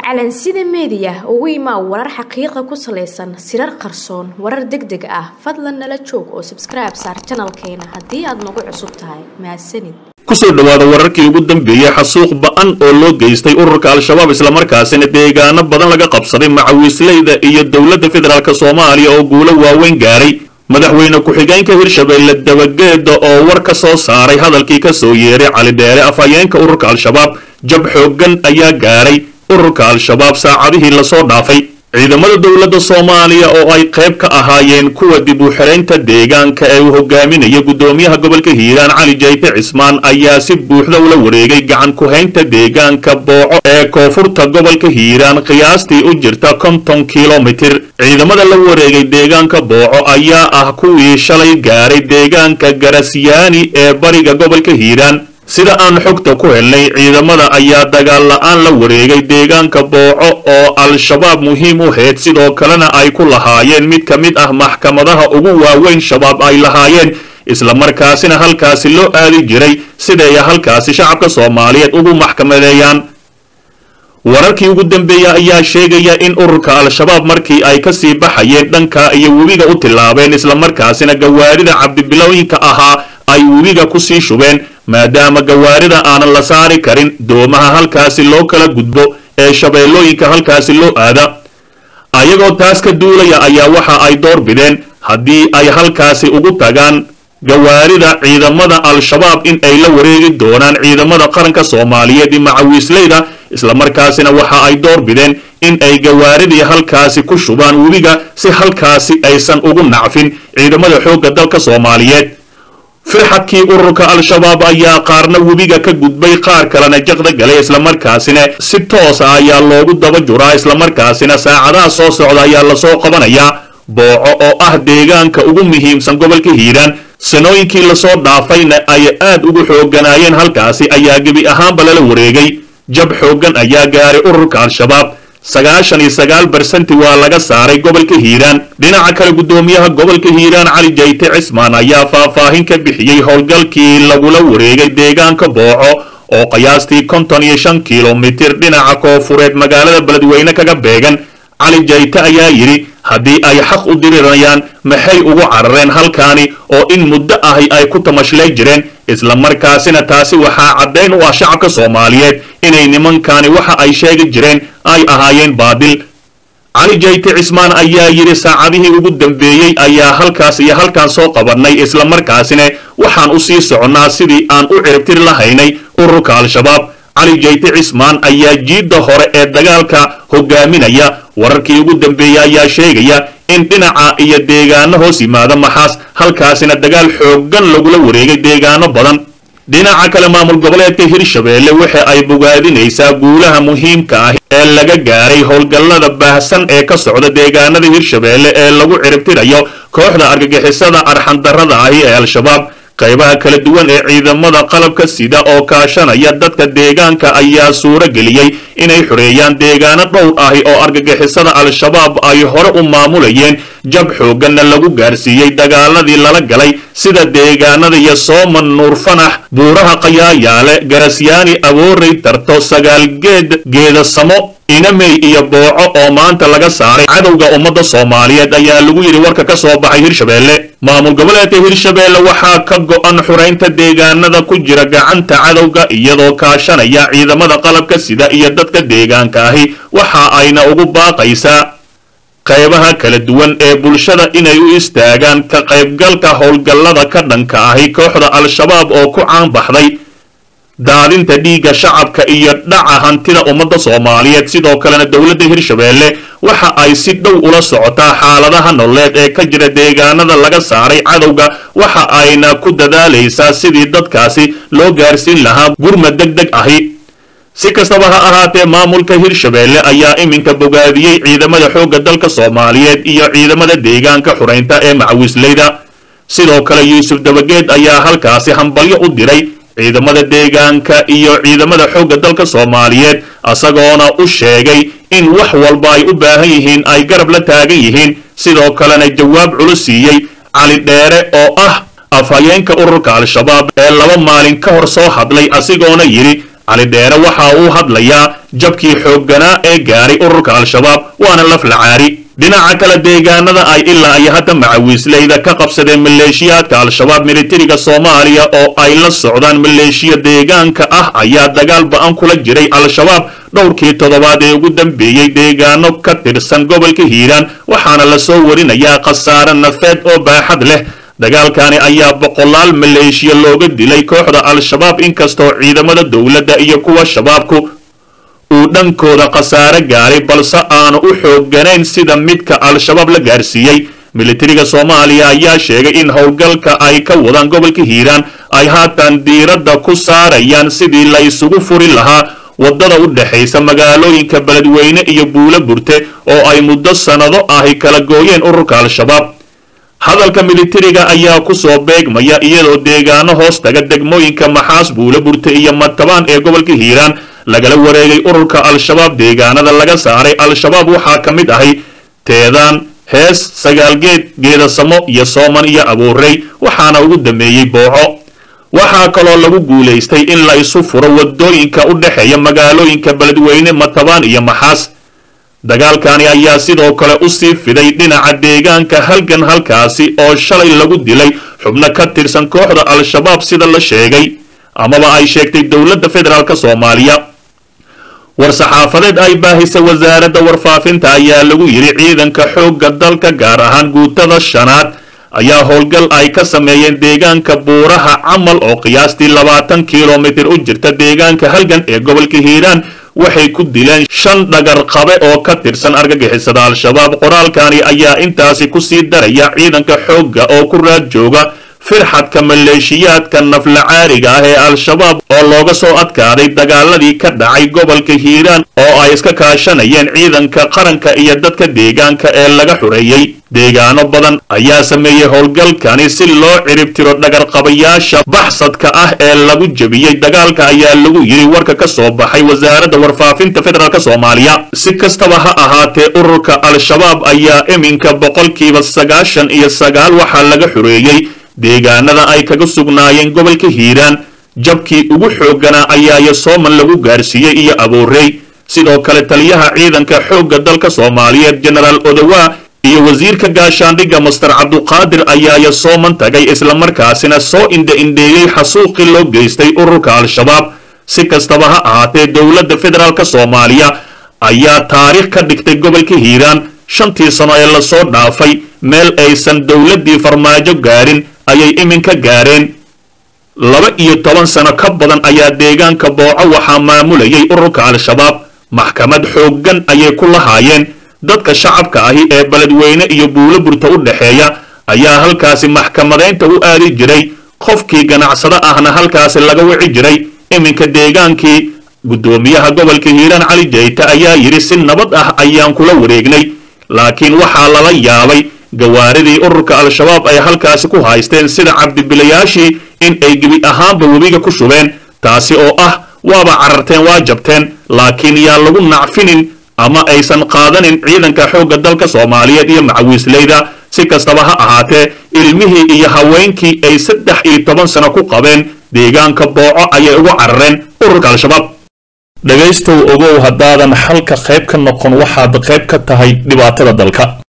calansida meediya ugu imaa warar xaqiiqa ku salaysan sirar qarsoon warar deg deg ah fadlan nala joog oo sabskribe saar janalkeena haddii aad nagu cusub tahay mahadsanid kusoo dhowaada wararkii ugu dambeeyey xasuuq ba-an oo loo geystay ururka al-shabaab islamarkaasina deegaano badan laga qabsaday macawiisleyda iyo dowladda federaalk soomaaliya oo guulo waaweyn gaaray madaxweyne ku-xigeenka hirshabeelle dabageeda oo war ka soo saaray hadalkii ka soo yeeray cali dheere afhayeenka ururka al-shabaab jab xooggan ayaa gaaray ururka al-shabaab saacadihii lasoo dhaafay ciidamada dowladda soomaaliya oo ay qayb ka ahaayeen kuwa dib u xiraynta deegaanka ee uu hogaaminaya guddoomiyaha gobolka hiiraan cali jayte cismaan ayaa si buuxda ula wareegay gacan ku-haynta deegaanka booco ee koonfurta gobolka hiiraan qiyaastii u jirta konton kilomitir ciidamada la wareegay deegaanka booco ayaa ah kuwii shalay gaaray deegaanka garasyaani ee bariga gobolka hiiraan sida aan xogta ku helnay ciidamada ayaa dagaal la-aan la wareegay deegaanka booco oo al-shabaab muhiim u hayd sidoo kalena ay ku lahaayeen mid ka mid ah maxkamadaha ugu waaweyn shabaab ay lahaayeen islamarkaasina halkaasi loo aadi jiray siday halkaasi shacabka soomaaliyeed ugu maxkamadeeyaan wararkii ugu dambeeya ayaa sheegaya in ururka al-shabaab markii ay kasii baxayeen dhanka iyo webiga u tillaabeen islamarkaasina gawaarida cabdibilooyinka ahaa ay webiga kusii shubeen maadaama gawaarida aanan la saari karin doomaha halkaasi loo kala gudbo ee shabeellooyinka halkaasi loo aada ayagoo taas ka duulaya ayaa waxa ay door bideen haddii ay halkaasi ugu tagaan gawaarida ciidamada al-shabaab in ay la wareegi doonaan ciidamada qaranka soomaaliyeed iyo macawiisleyda islamarkaasina waxa ay door bideen in ay gawaaridii halkaasi ku shubaan webiga si halkaasi aysan ugu nacfin ciidamada xoogga dalka soomaaliyeed firxadkii ururka al-shabaab ayaa qaarna webiga ka gudbay qaar kalena jaqda galay islamarkaasina si toosa ayaa loogu daba juraa islamarkaasina saacadaha soo socda ayaa lasoo qabanayaa booco oo ah deegaanka ugu muhiimsan gobolka hiiraan sanooyinkii lasoo dhaafayna ay aad ugu xoogganaayeen halkaasi ayaa gebi ahaanba lala wareegay jab xooggan ayaa gaaray ururka al-shabaab sagaashan iyo sagaal barsanti waa laga saaray gobolka hiiraan dhinaca kale guddoomiyaha gobolka hiiraan cali jayte cismaan ayaa faahfaahin ka bixiyey howlgalkii lagula wareegay deegaanka booco oo qiyaastii konton iyo shan kilomitir dhinaca koofureed magaalada beledweyne kaga beegan cali jayte ayaa yidhi haddii ay xaq u dirirayaan maxay ugu carareen halkaani oo in muddo ahi ay ku tamashlay jireen islamarkaasina taasi waxaa caddayn u ah shacabka soomaaliyeed inay nimankaani waxa ay sheegi jireen ay ahaayeen baadil cali jayte cismaan ayaa yidhi saacadihii ugu dambeeyey ayaa halkaas iyo halkaan soo qabannay islamarkaasina waxaan u sii soconnaa sidii aan u ciribtir lahaynay ururka al-shabaab cali jayte cismaan ayaa jiidda hore ee dagaalka hogaaminaya wararkii ugu dambeeya ayaa sheegaya in dhinaca iyo deegaano hoos yimaada maxaas halkaasina dagaal xooggan lagula wareegay deegaano badan dhinaca kale maamul goboleedka hirshabeelle waxa ay bogaadinaysaa guulaha muhiimka ah ee laga gaaray howlgallada baahsan ee ka socda deegaanada hirshabeelle ee lagu ciribtirayo kooxda argagixisada arxandarrada ahi ee al-shabaab qaybaha kala duwan ee ciidamada qalabka sida oo kaashanaya dadka deegaanka ayaa suuro geliyey inay xoreeyaan deegaano dhowr ahi oo argagixisada al-shabaab ay hore u maamulayeen jab xoogganna lagu gaarsiiyey dagaaladii lala galay sida deegaanada iyo sooman nuur fanax buuraha qayaayaale garasyaani aboorey tarto sagaalgeed geedasamo inamey iyo booco oo maanta laga saaray cadowga ummadda soomaaliyeed ayaa lagu yidhi warka ka soo baxay hirshabeelle maamul goboleedka hirshabeelle waxaa ka go-an xuraynta deegaanada ku jira gacanta cadowga iyadoo kaashanaya ciidamada qalabka sida iyo dadka deegaanka ahi waxa ayna ugu baaqaysaa qaybaha kala duwan ee bulshada inay u istaagaan ka qaybgalka howlgallada ka dhanka ahi kooxda al-shabaab oo ku caan baxday daadinta dhiigga shacabka iyo dhaca hantida ummadda soomaaliyeed sidoo kalena dowladda hirshabeelle waxa ay si dhow ula socotaa xaaladaha nololeed ee ka jira deegaanada laga saaray cadowga waxa ayna ku dadaalaysaa sidii dadkaasi loo gaarsiin lahaa gurmad deg deg ahi si kastaba ha ahaatee maamulka hirshabeelle ayaa iminka bogaadiyey ciidamada xoogga dalka soomaaliyeed iyo ciidamada deegaanka xuraynta ee macawiisleyda sidoo kale yuusuf dabageed ayaa halkaasi hambalyo u diray ciidamada deegaanka iyo ciidamada xoogga dalka soomaaliyeed isagoona u sheegay in wax walba ay u baahan yihiin ay garab la taagan yihiin sidoo kalena jawaab culus siiyey cali dheere oo ah afhayeenka ururka al-shabaab ee laba maalin ka hor soo hadlay asigoona yidhi cali dheere waxa uu hadlayaa jabkii xoogganaa ee gaaray ururka al-shabaab waana laf lacaari dhinaca kale deegaanada ay ilaa iyo hadda macawiisleyda ka qabsadeen maleeshiyaadka al-shabaab militariga soomaaliya oo ay la socdaan maleeshiya deegaanka ah ayaa dagaal ba-an kula jiray al-shabaab dhowrkii toddobaad ee ugu dambeeyey deegaano ka tirsan gobolka hiiraan waxaana lasoo warinayaa khasaare nafeed oo baaxad leh dagaalkani ayaa boqolaal maleeshiya looga dilay kooxda al-shabaab inkastoo ciidamada dowladda iyo kuwa shabaabku uu dhankooda khasaare gaaray balse aanu u xoogganayn sida midka al-shabaab la gaarsiiyey militariga soomaaliya ayaa sheegay in howlgalka ay ka wadaan gobolka hiiraan ay haatan diiradda ku saarayaan sidii la isugu furi lahaa waddada u dhexaysa magaalooyinka beledweyne iyo buulo burte oo ay muddo sannado ahi kala gooyeen ururka al-shabaab hadalka militariga ayaa ku soo beegmaya iyadoo deegaano hoos taga degmooyinka maxaas buulo burte iyo matabaan ee gobolka hiiraan lagala wareegay ururka al-shabaab deegaanada laga saaray al-shabaab waxaa ka mid ahay teedaan hees sagaalgeed geedasamo iyo sooman iyo abuurey waxaana ugu dameeyey booco waxaa kaloo lagu guulaystay in la isu furo waddooyinka u dhexeeya magaalooyinka beledweyne matabaan iyo maxaas dagaalkani ayaa sidoo kale usii fiday dhinaca deegaanka halgan halkaasi oo shalay lagu dilay xubno ka tirsan kooxda al-shabaab sida la sheegay amaba ay sheegtay dowladda federaalk soomaaliya war-saxaafadeed ay baahisay wasaaradda warfaafinta ayaa lagu yidhi ciidanka xoogga dalka gaar ahaan guutada shanaad ayaa howlgal ay ka sameeyeen deegaanka buuraha camal oo qiyaastii labaatan kilomitir u jirta deegaanka halgan ee gobolka hiiraan waxay ku dileen shan dhagar qabe oo ka tirsan argagixisada al-shabaab qoraalkani ayaa intaasi kusii daraya ciidanka xoogga oo ku raad jooga firxadka maleeshiyaadka naflacaariga ah ee al-shabaab oo looga soo adkaaday dagaaladii ka dhacay gobolka hiiraan oo ay iska kaashanayeen ciidanka qaranka iyo dadka deegaanka ee laga xureeyey deegaano badan ayaa sameeyey howlgalkani si loo ciribtiro dhagarqabayaasha baxsadka ah ee lagu jebiyey dagaalka ayaa lagu yidhi warka ka soo baxay wasaaradda warfaafinta federaalk soomaaliya si kastaba ha ahaatee ururka al-shabaab ayaa iminka boqolkiiba sagaashan iyo sagaal waxaa laga xureeyey deegaanada ay kaga sugnaayeen gobolka hiiraan jabkii ugu xoogganaa ayaaya sooman lagu gaarsiiyey iyo abuurey sidoo kale taliyaha ciidanka xoogga dalka soomaaliyeed jenaraal odowaa iyo wasiirka gaashaandhigga master cabduqaadir ayaaya sooman tagay islamarkaasina soo indha-indheeyey xasuuqii loo geystay ururka al-shabaab si kastaba ha ahaatee dowladda federaalk soomaaliya ayaa taariikh ka dhigtay gobolka hiiraan shantii sano ee lasoo dhaafay meel aysan dowladdii farmaajo gaarin ayay iminka gaareen laba iyo toban sano ka badan ayaa deegaanka booco waxaa maamulayay ururka al-shabaab maxkamad xooggan ayay ku lahaayeen dadka shacabka ahi ee beledweyne iyo buulo burta u dhexeeya ayaa halkaasi maxkamadaynta u aadi jiray qofkii ganacsado ahna halkaasi laga wici jiray iminka deegaankii guddoomiyaha gobolka hiiraan cali jayta ayaa yidhi si nabad ah ayaan kula wareegnay laakiin waxaa lala yaabay gawaaridii ururka al-shabaab ay halkaasi ku haysteen sida cabdibilayaashii in ay gebi ahaanba webiga ku shubeen taasi oo ah waaba cararteen waa jabteen laakiin yaan lagu nacfinin ama aysan qaadanin ciidanka xoogga dalka soomaaliyeed iyo macawiisleyda si kastaba ha ahaatee ilmihii iyo haweenkii ay saddex iyo toban sano ku qabeen deegaanka booco ayay ugu carareen ururka al-shabaab dhegaystow ogow haddaadan xalka qayb ka noqon waxaad qayb ka tahay dhibaatada dalka